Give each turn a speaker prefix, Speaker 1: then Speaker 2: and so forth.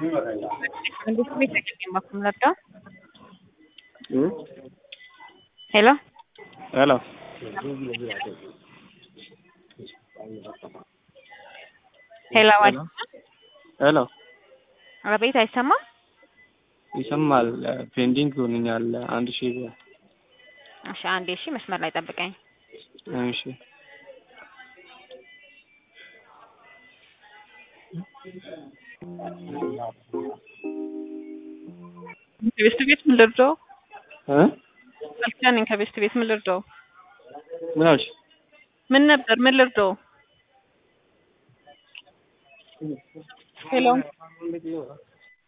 Speaker 1: ሄሎ
Speaker 2: ሄሎ
Speaker 1: ሄሎ
Speaker 2: ሄሎ
Speaker 1: አቤት፣ አይሰማም?
Speaker 2: ይሰማል። ፔንዲንግ ሆንኛል አንድ ሺህ ብር።
Speaker 1: እሺ፣ አንዴ እሺ፣ መስመር ላይ ጠብቀኝ።
Speaker 2: እሺ
Speaker 1: ከቤስት ቤት ምን ልርዳው?
Speaker 2: እ
Speaker 1: አልቻለኝ። ከቤስት ቤት ምን ልርዳው?
Speaker 2: ምን አልሽ?
Speaker 1: ምን ነበር? ምን ልርዳው? ሄሎ